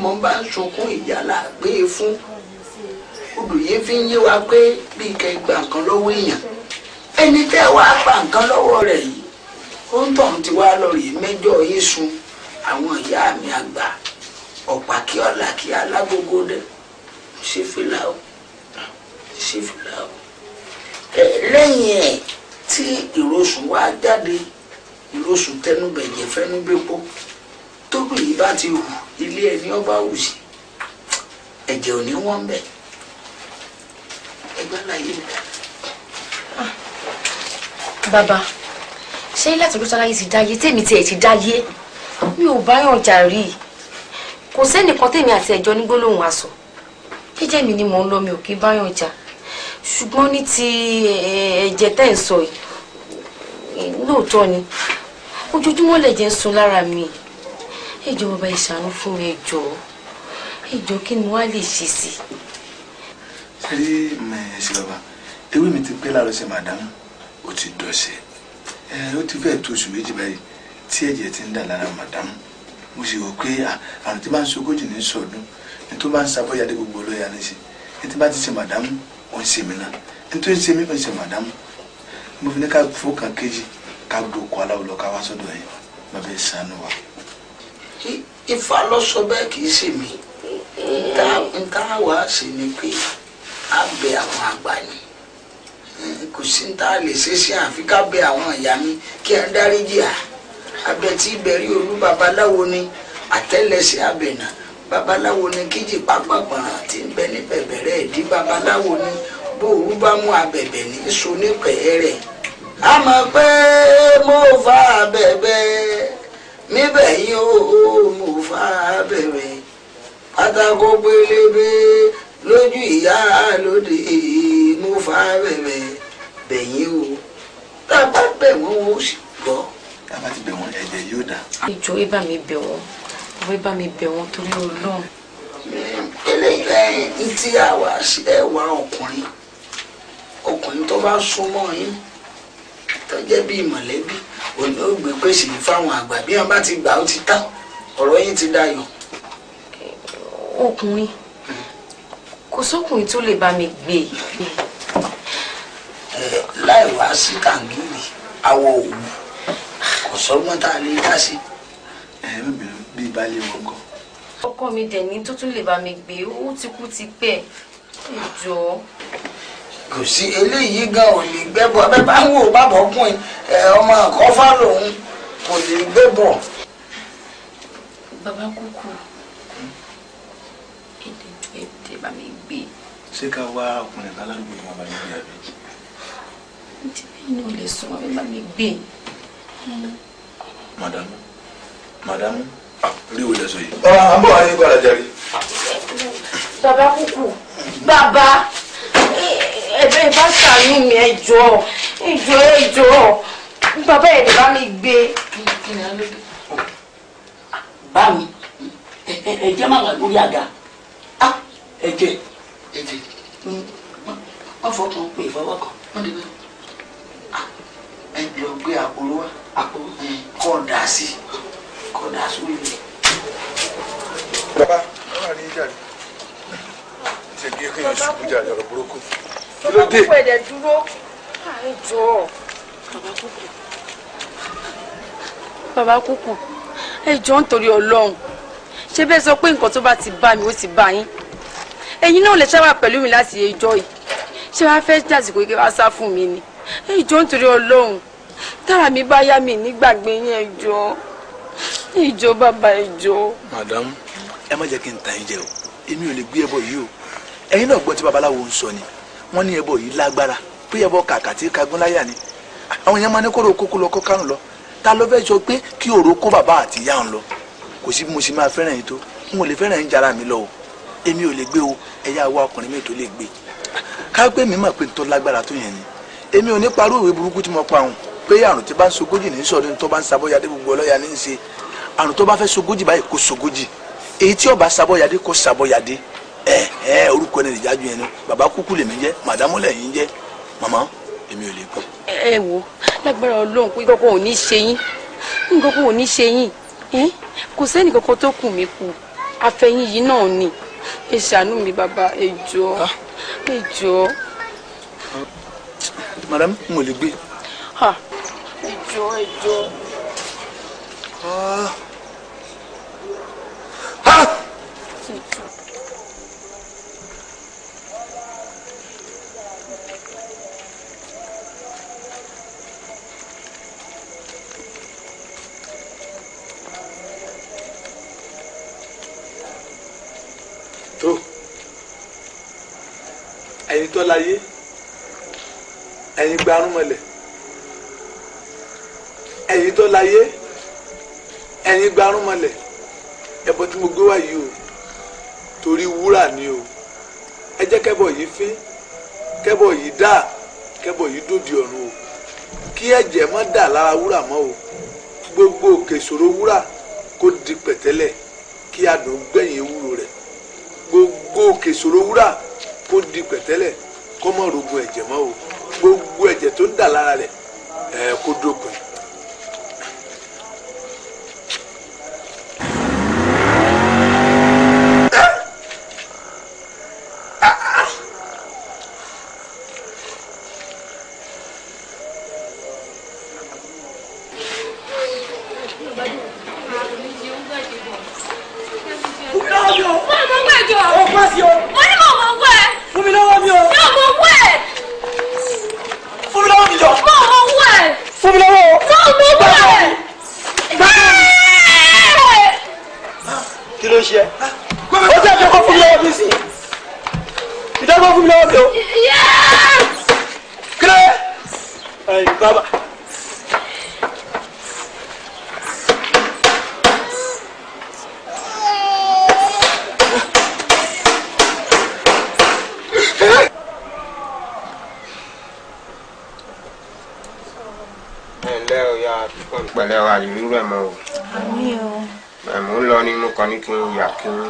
ọmọ bá ń sunkún ìyá là gbé e fún olùyé fi ń yé wa pé bí kẹ́ gba nǹkan lọ́wọ́ èèyàn ẹni tẹ́ wàá gba nǹkan lọ́wọ́ rẹ̀ yìí ó ń tàn tí wàá lọ rèé mẹ́jọ yín sun àwọn ìyá mi àgbà ọ̀pá kí ọ̀la kí alágbogbo dẹ̀ ṣe fìlà o ṣe fìlà o ẹ lẹ́yìn ẹ̀ tí ìrosùn wá jáde ìrosùn tẹnubẹ̀jẹ̀ fẹnubẹ́pọ̀ tóbi yìí bá ti hù ilé ẹni ọba hù sí ẹ̀jẹ̀ ò ní wọ́n bẹ̀ ẹgbẹ́ láyé mi dáadáa. bàbá ṣé láti ló sáláyé ti dáyé tèmi tiẹ̀ ti dáyé mi ò báyọ̀ jà rí i kò sẹ́nìkan tèmi àti ẹ̀jọ́ ní gbólóhùn aṣọ jẹ́jẹ́ mi ni mò ń lọ mi ò kí báyọ̀ jà ṣùgbọ́n ní ti ẹ̀jẹ̀ tẹ́ ń sọ yìí lóòótọ́ ni ojoojúmọ́ lẹ̀jẹ̀ ń sun lára mi ẹ jọ̀ọ́ bàbá ìṣàánú fún mi ẹ jọ̀ọ́ ẹ jọ̀ọ́ kí ni wàá lè ṣe sí i. ṣe rí ẹsẹ bàbá ewé mi ti pé láàárọ̀ ṣe màdámù ó ti dọ̀ṣẹ̀ ẹ ó ti fẹ́ẹ̀ tó oṣù méjì báyìí tí ẹ̀jẹ̀ ti ń dà lára màdámù mo sì rò pé àrùn tí bá ń sogójì ní sọdún ní tó bá ń sabọ́yàdé gbogbo olóyà ní ṣe ní tí bá ti ṣe màdámù ó ń ṣe mí náà ní tó ń ṣe mí ó ń ṣe màdámù mo fi ní ká fọkàn kejì ká dòkó aláwọ̀ lọ ká wá sọ́dọ̀ yẹn bàbá ẹ̀ sànù wa. Ifá ló sọ bẹ́ẹ̀ kì í ṣe mí nta wàá ṣe ni pé a bẹ àwọn àgbà ni kò sí ní tá a lè ṣe sí àfi ká bẹ àwọn ìyá mi kí ẹ ń dáríjì à abẹ tí ìbẹ̀rí olú babaláwo ni àtẹ́lẹsẹ̀ abẹ̀nà babaláwo ni kíjì pápágbọ̀n tí ń bẹ ní bẹ̀bẹ̀rẹ̀ ìdí babaláwo ni bóòrú bá mú abẹ̀bẹ̀ ní so ní pẹ̀ẹ́rẹ̀ a mọ̀ pé mo fa bẹ̀bẹ̀ níbẹ̀ yìí ó mo fa bẹ̀bẹ̀ pátákó pélébé lójú ìyá lóde mo fa bẹ̀bẹ̀ bẹ̀yìn o tá a bá bẹ̀ wọ́n ó sì gbọ́. tá a bá ti bẹ̀ wọ́n ẹ̀jẹ̀ yóò dà. ìjọ ẹ bá mi bẹ̀ wọ́n ìwé bá mi bẹ̀ wọ́n torí Ọlọ́run. eléyìí ń tí àwa ẹ wá ọkùnrin ọkùnrin tó bá súnmọ́ yín tó jẹ́ bíi mọ̀lẹ́bí òní ó gbé pèsè fáwọn àgbà bí wọn bá ti gbà ó ti tán ọ̀rọ̀ yín ti dayọ̀. ọkùnrin kò sókùnrin tó lè bá mi gbé ẹ láì wá sí kàngírì àwọ̀ òwú kò sọ́gbọ́n tá a lè dá sí. ẹ ẹ bẹ̀rẹ̀ bíi baálé wọn kọ. ọkọ mi dẹ̀ ní tó tún lè bá mi gbé ó ti kú ti pẹ́ ìjọ. kò sí eléyìí gan ò lè gbẹ́bọ̀ bẹ́ẹ̀ bá ń wò bàbá ọkùnrin ẹ ọmọ àkọ́fà lòun kò lè gbẹ́bọ̀. bàbá kúkú èdè ju èdè bá mi gbé ṣé ká wá ọkùnrin kan ládùúgbò yìí wọn bá yín gbé àbí. tí inú lè sún wọn bá mi gbé. màdàmú màdàmú rí wo lẹ sọ yìí. ọ̀rọ̀ à ń bọ̀ ayé gbọ́dọ̀ jẹ́rìí. bàbá kúkú bàbá ẹ̀bẹ̀ bá ṣàánú mi ẹ jọ̀ọ́ ẹ jọ̀ọ́ ẹ jọ̀ọ́ bàbá ẹ̀ lè bá mi gbé. bá mi ẹ̀jẹ̀ máa wà lórí àga ẹ̀jẹ̀ ètè wọ́n fọkàn pé ìfọwọ́kàn wọ́n ti bẹ́ẹ̀ ẹ lọ gbé àpòrò wa àpò ẹ kọ́ dà sí kọ́ dà sórí rẹ̀. bàbá wọn wà ní jàre ṣe kí kí n sùn jàre ọ̀rọ̀ burúkú. kí ló dé. kúkú ẹ̀dẹ̀ dúró ẹ jọ̀ọ́. bàbá kúkú ẹ jọ̀ọ́ nítorí Ọlọ́run ṣé bẹ́ẹ̀ sọ pé nǹkan tó bá ti bá mi ó ti bá yín ẹ̀yin náà lè ṣáwà pẹ̀lú mi láti ẹjọ́ yìí ṣé wàá fẹ́ dàsìkò kí wàá sá fún mi ni ẹ jọ̀ọ́ nítorí Ọlọ́run tára mi bá yá mi nígbàgbé yín ẹ jọ̀ọ́ ẹ jọ̀ọ́ bàbá ẹ jọ̀ọ́. madam ẹ má jẹ́ kí n tàn yín jẹ o èmi ò lè gbé ẹbọ yìí o ẹ̀yin náà gbọ́ tí babaláwo ń sọ ni wọ́n ní ẹbọ yìí lágbára pé ẹbọ kàkà tí kagún láyà ni àwọn èèyàn máa ní kóró kókó lọ kó kárùn lọ ta ló fẹ́ sọ pé kí òró kó bàbá àti ìyá ń lọ kò sí bí mo ṣe máa fẹ́ràn yín tó n ò lè fẹ́ràn yín jara mi lọ o èmi ò lè gbé o ẹ̀yà wa ọkùnrin mi tó lè gbé ká pé mi mọ̀ pé tó lágbára tó yẹn ni èmi ò ní parú ìwé burúkú tí mo pa òun pé àrùn tí bá ń sogójì ní sọdún tó bá ń sabọ́yadé gbogbo ọlọ́yà ní í ṣe àrùn tó bá fẹ́ sogójì báyìí kó sogójì èyí tí ó bá sabọ́yadé kó sabọ́yadé ẹ ẹ orúkọ ẹni ìjájú yẹn ni bàbá kúkú lèmi jẹ màdámù lẹ́yìn jẹ màmá èmi ò lè gbọ́. ẹ wo lágbára Ọlọ́run pé kókó ò ní ṣe yín nǹkan kó ò ní ṣe yín kò sẹ́ni kankan tó kù mí kù àfẹ̀yìn yìí náà ni ẹ ṣàánú mi bàbá ẹ jọ̀ọ́ ẹ jọ̀ọ́ madam n ò lè gbé. ha ẹ jọ̀ọ́ ẹ jọ̀ọ́. tó ẹ̀yin tó láyé ẹ̀yin gbarúmọlẹ̀ ẹ̀yin tó láyé ẹ̀yin gbarúmọlẹ̀ ẹbọ tí mo gbé wá yìí o torí wúrà ni o ẹ jẹ́ kẹ́bọ yìí fín kẹ́bọ yìí dà kẹ́bọ yìí dòdì ọ̀run o kí ẹ̀jẹ̀ má dà lára wúrà mọ́ o gbogbo òkè ìṣòro wúrà kó di pẹ̀tẹ́lẹ̀ kí adùn gbẹ̀yìn ewúro rẹ̀ gbogbo òkè ìṣòro wúrà kó di pẹ̀tẹ́lẹ̀ kó mọ̀ rogun ẹ̀jẹ̀ mọ́ o gbogbo ẹ̀jẹ̀ tó ń dà lára rẹ̀ ẹ̀ kó dópin. Fún mi lọ́wọ́ mi o. Fún mi lọ́wọ́ mi jọ. Fún mi lọ́wọ́ o. Kí ló ń ṣe ẹ́? Ó jẹ́ ìjọba fún mi lọ́wọ́ mi sí. Ìjọba fún mi lọ́wọ́ mi o. Kí ló yẹ? Ẹ̀yin bàbá. ẹ ǹlẹ́ o ya pẹ̀lẹ́ wa ìlú rẹ̀ mọ́ o. ẹ̀ mò ń lọ ní mo kàn ní kí n yà kí n.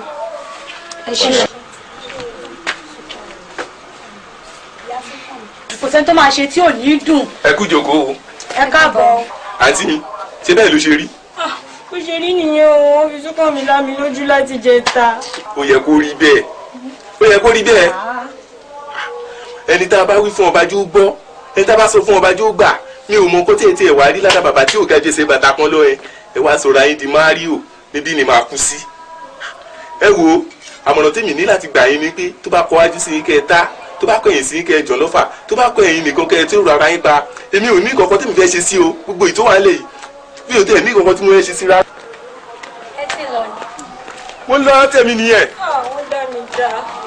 kò sẹ́ni tó máa ṣe tí ò ní dùn ẹ kú jókòó ẹ káàbọ̀. àǹtí mi ṣé bẹ́ẹ̀ ló ṣe rí bó ṣe rí nìyẹn o wọ́n fi súnkàn mi lámi lójú láti jẹ ta. ó yẹ kó rí bẹ́ẹ̀ ó yẹ kó rí bẹ́ẹ̀ ẹni tá a bá wí fún ọba jó gbọ́ ẹni tá a bá sọ fún ọba jó gbà mi ò mọ nǹkan tí ètí ẹ̀ wá rí ládàá bàbá tí ò ga jẹ́sẹ̀ bàtà kan lọ ẹ ẹ wá sọ̀rọ̀ ayé di mario níbí ni màá kú sí ẹ wo àmọ̀ràn tèmi ní láti gbà yín ni pé tó bá kọ wájú sí yín kẹ́ ẹ tá tó bá kọ̀yìn sí yín kẹ́ ẹ jọ̀ lọ́fà tó bá kọ ẹ̀yìn nìkan kẹ́ ẹ tó rárá yín pa èmi ò ní kankan tèmi fẹ́ ṣe sí o gbogbo ìtò wà lẹ̀ yìí mi ò tẹ̀ ní kankan tí mo fẹ́ ṣe sí rárá. ẹ ti lọ ní. mo ń lọ tẹ̀mí nìyẹn. àwọn dá mi dá.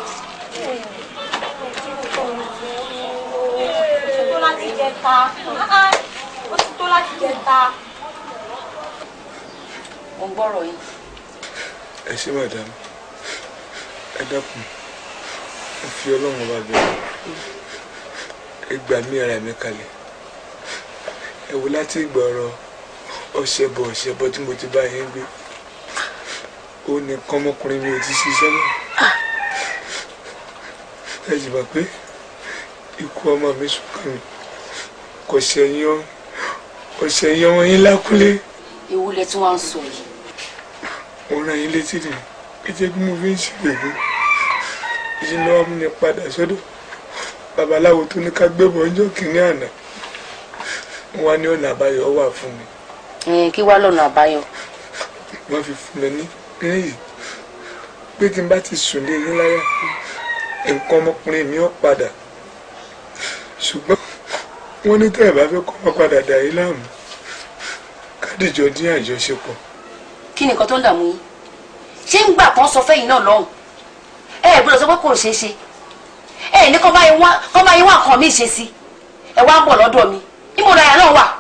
tó láti jẹ ta ó ti tó láti jẹ ta. mo ń gbọ́rọ̀ yìí. ẹ ṣé madam ẹ dákun ẹ fi ọlọ́run bá bẹ̀rẹ̀ ẹ gbà mí ara mi kalẹ̀ ẹ wò láti ìgbà ọ̀rọ̀ ọ̀sẹ̀ bọ̀ ọ̀sẹ̀ bọ̀ tí mo ti bá yín gbé ó nìkan ọmọkùnrin mi ò ti ṣiṣẹ́ mọ́ ẹ sì mọ̀ pé ikú ọmọ mi sùnkàn mi kò ṣẹ̀yìn ọ ọ̀sẹ̀yìn ọmọ yín lákúlé ewu lẹ tí wọ́n ń sọ yìí. mo rán yín létí rẹ̀ kété bí mo fi ń ṣègbè yìí lọ́wọ́ mi ní padà sọ́dọ̀ babaláwo tó ní ká gbébọn ọjọ́ kìíní àná wọ́n wá ní ọ̀nà àbáyọ wà fún mi Ẹn, kí wá lọ́nà àbáyọ. wọ́n fi fún mi ní kíní yìí pé tí n bá ti sùn lé yín láyà nǹkan ọmọkùnrin mi ó padà ṣùgbọ́n wọ́n ní tẹ́ ẹ̀ bá fẹ́ kọ́ ọmọ padà dà yín láàmú kádìjọ dín àjọṣepọ̀ kí ni nǹkan tó ń dààmú yín ṣé ń gbà kán sọ fẹ́yìn náà lọ́hùn ẹ ẹ gbọ́dọ̀ sọ pé kò ṣeé ṣe ẹ ní kọ́ bá yín wá kọ́ bá yín wá nǹkan mi ṣe sí ẹ wá ń bọ̀ lọ́dọ̀ mi níbo láyà náà wà.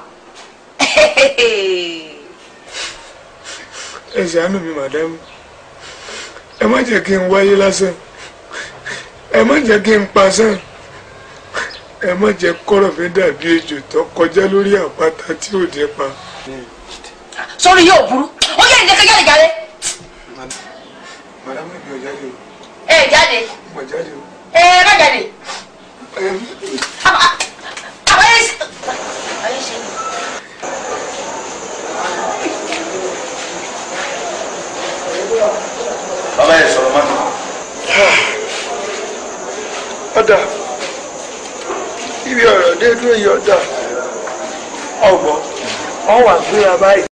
ẹ ṣàánú mi màdámù ẹ má jẹ́ kí n wáyé lásán ẹ má jẹ́ kí n pasán ẹ má jẹ́ kọ́rọ̀ mi dàbí ejò tó kọjá lórí àpáta tí ò dé pa. sórí yóò burú ó yẹ ìdẹ́kẹ́ jáde jáde màdámù ìbí ọjà lè o ẹ jáde mọ̀ jáde o. ẹ má jáde ẹ àbáyé ṣe. àbáyé ṣe ni. ọ̀dà ibi ọ̀rọ̀ dé dúró yìí ọ̀dà ọ̀gbọ́n wọ́n wà gbéra báyìí